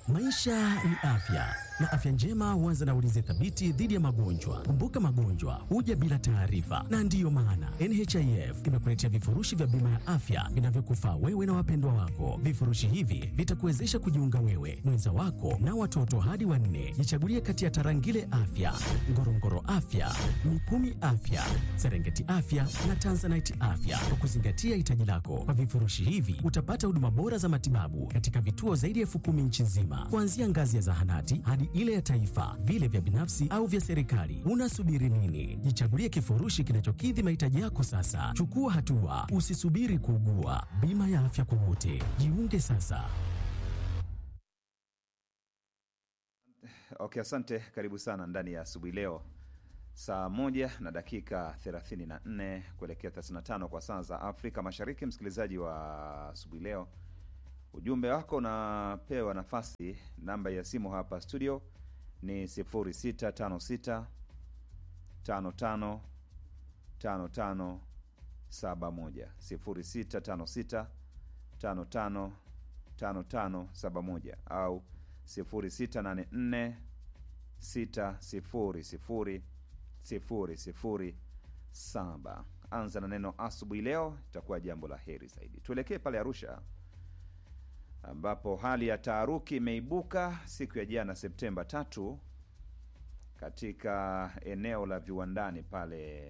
Maisha ni afya na afya njema huanza na ulinzi thabiti dhidi ya magonjwa. Kumbuka, magonjwa huja bila taarifa, na ndiyo maana NHIF imekuletea vifurushi vya bima ya afya vinavyokufaa wewe na wapendwa wako. Vifurushi hivi vitakuwezesha kujiunga wewe, mwenza wako na watoto hadi wanne. Jichagulie kati ya Tarangire Afya, Ngorongoro Afya, Mikumi Afya, Serengeti Afya na Tanzanite Afya kwa kuzingatia hitaji lako. Kwa vifurushi hivi utapata huduma bora za matibabu katika vituo zaidi ya elfu kumi nchi nzima, kuanzia ngazi ya zahanati hadi ile ya taifa, vile vya binafsi au vya serikali. Unasubiri nini? Jichagulie kifurushi kinachokidhi mahitaji yako sasa. Chukua hatua, usisubiri kuugua. Bima ya afya kwa wote, jiunge sasa. Okay, asante. Karibu sana ndani ya asubuhi leo, saa moja na dakika 34 kuelekea 35 kwa saa za Afrika Mashariki. Msikilizaji wa asubuhi leo, ujumbe wako unapewa nafasi. Namba ya simu hapa studio ni 0656 55 55 71 0656 55 55 71 au 0684 600 007. Anza na neno asubuhi leo, itakuwa jambo la heri zaidi. Tuelekee pale Arusha ambapo hali ya taharuki imeibuka siku ya jana Septemba tatu katika eneo la viwandani pale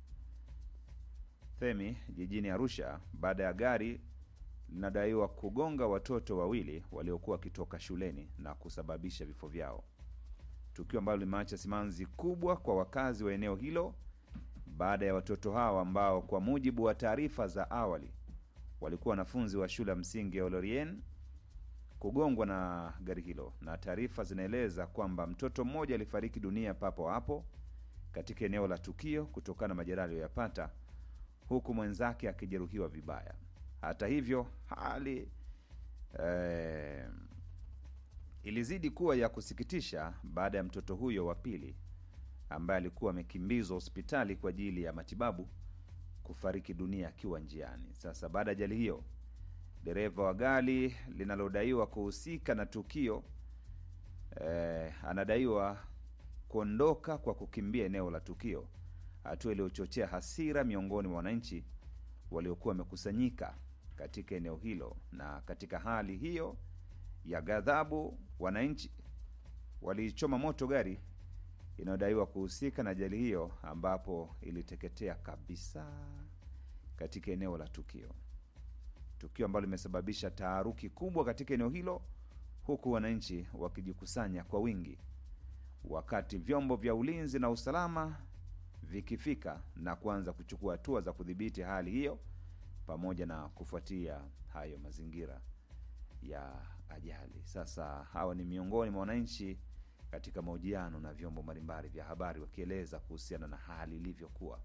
Themi jijini Arusha baada ya gari linadaiwa kugonga watoto wawili waliokuwa wakitoka shuleni na kusababisha vifo vyao, tukio ambalo limeacha simanzi kubwa kwa wakazi wa eneo hilo baada ya watoto hao ambao kwa mujibu wa taarifa za awali walikuwa wanafunzi wa shule ya msingi ya Olorien kugongwa na gari hilo, na taarifa zinaeleza kwamba mtoto mmoja alifariki dunia papo hapo katika eneo la tukio kutokana na majeraha aliyoyapata, huku mwenzake akijeruhiwa vibaya. Hata hivyo hali eh, ilizidi kuwa ya kusikitisha baada ya mtoto huyo wa pili ambaye alikuwa amekimbizwa hospitali kwa ajili ya matibabu kufariki dunia akiwa njiani. Sasa baada ya ajali hiyo, dereva wa gari linalodaiwa kuhusika na tukio eh, anadaiwa kuondoka kwa kukimbia eneo la tukio, hatua iliyochochea hasira miongoni mwa wananchi waliokuwa wamekusanyika katika eneo hilo. Na katika hali hiyo ya ghadhabu, wananchi walichoma moto gari inayodaiwa kuhusika na ajali hiyo, ambapo iliteketea kabisa katika eneo la tukio, tukio ambalo limesababisha taharuki kubwa katika eneo hilo, huku wananchi wakijikusanya kwa wingi, wakati vyombo vya ulinzi na usalama vikifika na kuanza kuchukua hatua za kudhibiti hali hiyo pamoja na kufuatia hayo mazingira ya ajali. Sasa hawa ni miongoni mwa wananchi katika mahojiano na vyombo mbalimbali vya habari wakieleza kuhusiana na hali ilivyokuwa.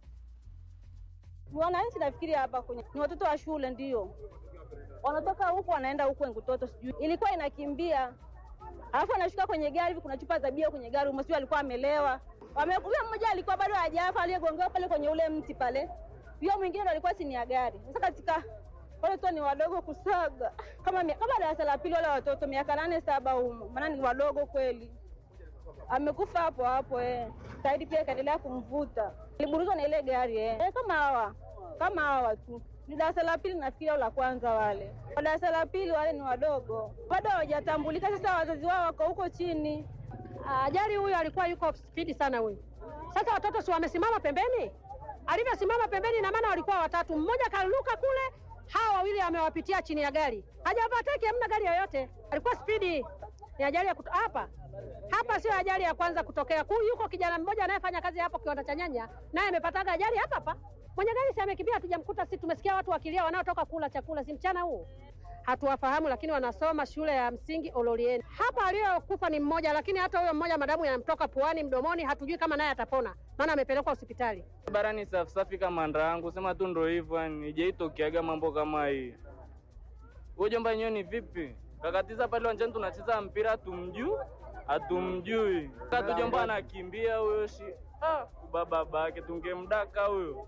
Wananchi nafikiri hapa kwenye ni watoto wa shule, ndio wanatoka huku wanaenda huku Engutoto, sijui ilikuwa inakimbia, alafu anashuka kwenye gari hivi, kuna chupa za bia kwenye gari, sijui alikuwa amelewa. Huyo mmoja alikuwa bado hajafa, aliyegongewa pale kwenye ule mti pale, huyo mwingine ndo alikuwa chini ya gari. Sasa katika wale tu ni wadogo kusaga, kama kama darasa la pili, wale watoto miaka nane saba humo, maana ni wadogo kweli. Amekufa hapo hapo eh. Saidi pia ikaendelea kumvuta, aliburuzwa na ile gari eh. Eh, kama hawa kama hawa tu ni darasa la pili nafikiri, au la kwanza. Wale wa darasa la pili wale ni wadogo, bado hawajatambulika. Sasa wazazi wao wako huko chini. Ajali huyo alikuwa yuko spidi sana huyo. Sasa watoto si wamesimama pembeni, alivyosimama pembeni, na maana walikuwa watatu, mmoja karuka kule, hawa wawili amewapitia chini ya gari, hajapataki, hamna gari yoyote, alikuwa spidi. Ni ajali ya kuto... hapa hapa, sio ajali ya kwanza kutokea ku, yuko kijana mmoja anayefanya kazi hapo kiwanda cha nyanya, naye amepataga ajali hapa hapa. Mwenye gari si amekimbia, hatujamkuta. Si tumesikia watu wakilia, wanaotoka kula chakula, si mchana huu hatuwafahamu lakini wanasoma shule ya msingi Ololien. Hapa aliyokufa ni mmoja, lakini hata huyo mmoja madamu yanamtoka puani, mdomoni, hatujui kama naye atapona, maana amepelekwa hospitali. Barani safi safi kama ndangu sema tu ndo hivyo, yani ijaitokeaga mambo kama hii. Wewe jomba yenyewe ni vipi? Kakatiza pale uwanjani tunacheza mpira tumjuu hatumjui. Katujomba anakimbia huyo shi ah, baba babake tungemdaka huyo.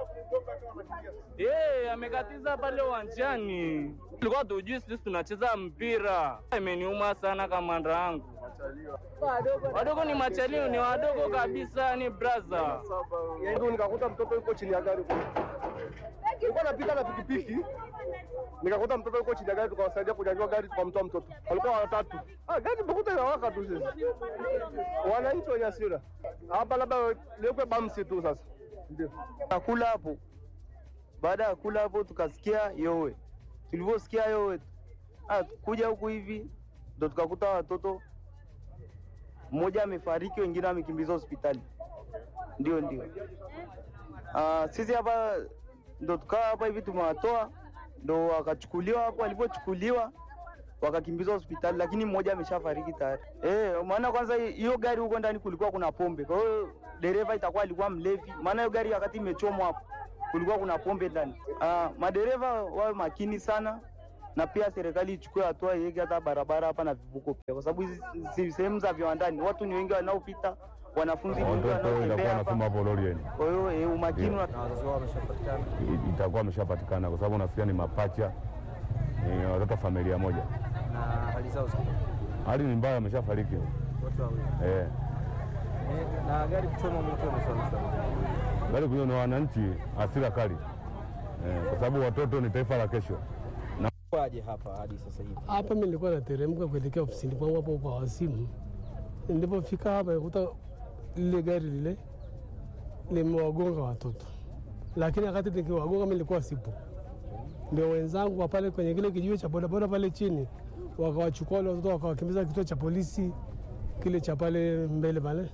Eh, amekatiza pale uwanjani. Tulikuwa tujui sisi tunacheza mpira. Imeniuma sana kamanda yangu. Wadogo ni machalio, ni wadogo kabisa, ni brother. Ndio nikakuta mtoto yuko chini ya gari. Nilikuwa napita na pikipiki. Nikakuta mtoto yuko chini ya gari tukawasaidia kunyanyua gari tukamtoa mtoto. Walikuwa watatu. Ah, gari mkuta inawaka tu sisi. Wananchi wenye hasira. Hapa labda liwekwe bamsi tu sasa. Ndio. Nakula hapo. Baada ya kula hapo tukasikia yowe. Tulivyosikia yowe, ah, kuja huku hivi ndo tukakuta watoto mmoja amefariki, wengine amekimbizwa hospitali. Ndio, ndio. Ah, sisi hapa ndo tukaa hapa hivi tumewatoa, ndo wakachukuliwa hapo. Walipochukuliwa wakakimbizwa hospitali, lakini mmoja ameshafariki tayari. Eh, maana kwanza hiyo gari huko ndani kulikuwa kuna pombe, kwa hiyo dereva itakuwa alikuwa mlevi, maana hiyo gari wakati imechomwa hapo kulikuwa kuna pombe ndani. Ah, madereva wawe makini sana na pia serikali ichukue hatua iweke hata barabara hapa na vivuko pia, kwa sababu hizi si sehemu za viwandani, watu ni wengi wanaopita, wanafunzi ni wengi watoto itakuwa wanaotembea nasoma hapa. hapo lorieni Kwa hiyo eh, umakini Ndio. una- I- itakuwa ameshapatikana kwa sababu nasikia ni mapacha, ni watoto familia moja. na hali zao za Hali ni mbaya, ameshafariki watu wawili eh. Eh, na gari kuchoma moto imesababisha Bali kuyo ni wananchi hasira kali eh, kwa sababu watoto ni taifa la kesho. kwaje hapa hadi sasa hivi? Hapa mimi nilikuwa nateremka kuelekea ofisini kwangu hapo kwa wasimu. Nilipofika hapa nikuta lile gari lile limewagonga watoto, lakini wakati nikiwagonga mimi nilikuwa sipo. Ndio wenzangu wa pale kwenye kile kijiwe cha bodaboda pale chini wakawachukua wale watoto wakawakimbiza kituo cha polisi kile cha pale mbele pale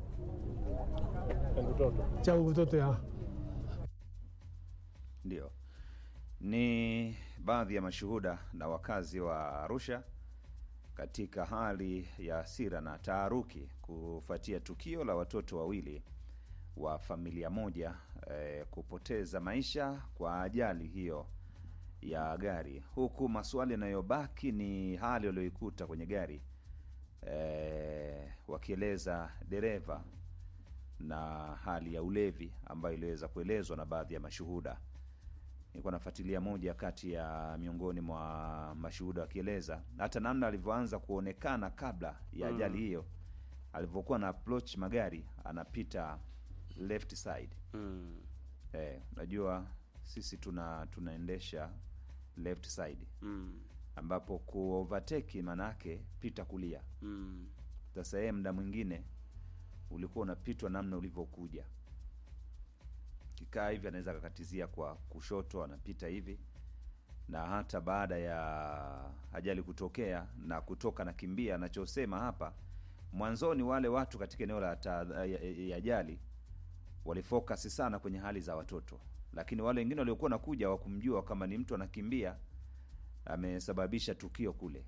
cha Ngutoto ya Ndio, ni baadhi ya mashuhuda na wakazi wa Arusha katika hali ya hasira na taharuki kufuatia tukio la watoto wawili wa familia moja eh, kupoteza maisha kwa ajali hiyo ya gari, huku maswali yanayobaki ni hali walioikuta kwenye gari eh, wakieleza dereva na hali ya ulevi ambayo iliweza kuelezwa na baadhi ya mashuhuda. Nilikuwa nafuatilia moja kati ya miongoni mwa mashuhuda wakieleza hata namna alivyoanza kuonekana kabla ya ajali hiyo, alivyokuwa na approach magari anapita left side. Mm. Eh, unajua sisi tuna tunaendesha left side Mm. ambapo ku overtake manake pita kulia. Mm. Sasa yeye muda mwingine ulikuwa unapitwa namna ulivyokuja, kikaa hivi anaweza akakatizia kwa kushoto, anapita hivi, na hata baada ya ajali kutokea na kutoka na kimbia, anachosema hapa mwanzoni, wale watu katika eneo la ta- ya- ya ajali walifokasi sana kwenye hali za watoto, lakini wale wengine waliokuwa nakuja wakumjua kama ni mtu anakimbia amesababisha tukio kule,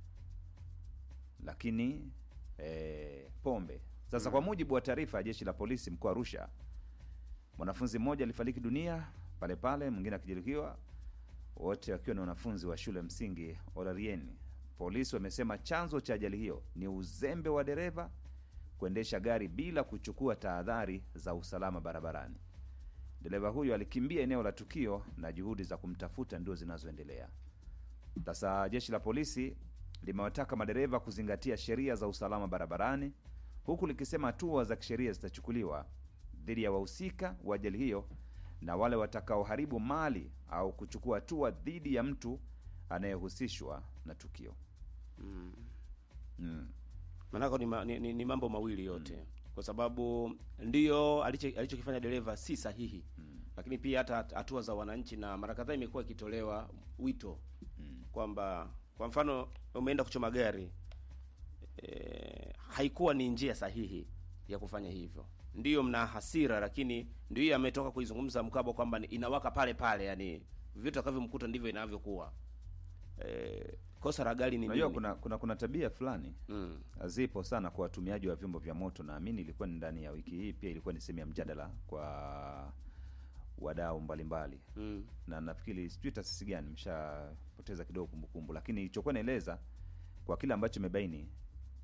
lakini eh, pombe. Sasa kwa mujibu wa taarifa ya jeshi la polisi mkoa wa Arusha, mwanafunzi mmoja alifariki dunia pale pale, mwingine akijeruhiwa, wote wakiwa ni wanafunzi wa shule msingi Olarieni. Polisi wamesema chanzo cha ajali hiyo ni uzembe wa dereva kuendesha gari bila kuchukua tahadhari za usalama barabarani. Dereva huyo alikimbia eneo la tukio na juhudi za kumtafuta ndio zinazoendelea. Sasa jeshi la polisi limewataka madereva kuzingatia sheria za usalama barabarani, huku likisema hatua za kisheria zitachukuliwa dhidi ya wahusika wa ajali hiyo na wale watakaoharibu mali au kuchukua hatua dhidi ya mtu anayehusishwa na tukio. Mm. Mm. Manako ni, ma, ni, ni, ni mambo mawili yote kwa sababu ndio alicho- alichokifanya dereva si sahihi lakini pia hata hatua za wananchi, na mara kadhaa imekuwa ikitolewa wito kwamba kwa mfano umeenda kuchoma gari e, haikuwa ni njia sahihi ya kufanya hivyo. Ndiyo mna hasira, lakini ndio hiyo ametoka kuizungumza Mkabwa kwamba ni- inawaka pale pale, yani vitu atakavyomkuta ndivyo inavyokuwa. E, kosa la gari ni Unajua nini? kuna, kuna kuna tabia fulani Mm. zipo sana kwa watumiaji wa vyombo vya moto. Naamini ilikuwa ni ndani ya wiki hii, pia ilikuwa ni sehemu ya mjadala kwa wadau mbalimbali Mm. na nafikiri sijui taasisi gani, nimeshapoteza kidogo kumbukumbu, lakini ilichokuwa naeleza kwa kile ambacho imebaini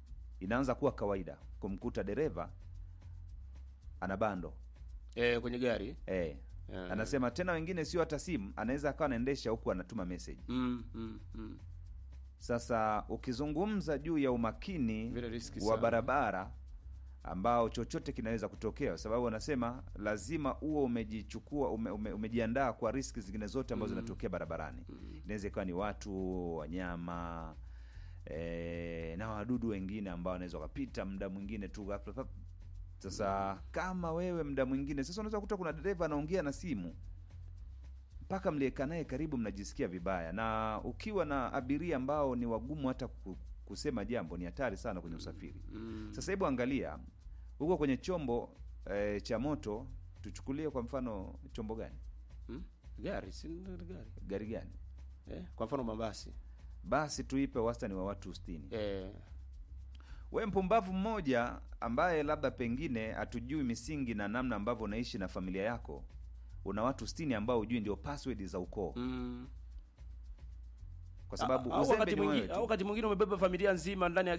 inaanza kuwa kawaida kumkuta dereva ana bando eh, kwenye gari eh. Eh. Anasema tena wengine sio hata simu, anaweza akawa anaendesha huku anatuma message. mm, mm, mm. Sasa ukizungumza juu ya umakini Vile riski wa sana. barabara ambao chochote kinaweza kutokea, kwa sababu wanasema lazima uwe umejichukua ume, ume, umejiandaa kwa riski zingine zote ambazo Mm. zinatokea barabarani. Inaweza ikawa ni watu, wanyama e, na wadudu wengine ambao wanaweza wakapita muda mwingine tu ghafla pap. Sasa kama wewe muda mwingine sasa unaweza kukuta kuna dereva anaongea na simu mpaka mlieka naye karibu, mnajisikia vibaya, na ukiwa na abiria ambao ni wagumu hata ku- kusema jambo, ni hatari sana kwenye usafiri. Mm. Sasa hebu angalia huko kwenye chombo e, cha moto, tuchukulie kwa mfano chombo gani? Mm? gari si ndio gari Gari gani? eh, kwa mfano mabasi Basi tuipe wastani wa watu 60. eh, We mpumbavu mmoja ambaye labda pengine hatujui misingi na namna ambavyo unaishi na familia yako, una watu 60 ambao hujui ndio password za ukoo, mm. kwa sababu au uzembe wakati ni wewe mwingine tu. au wakati mwingine umebeba familia nzima ndani ya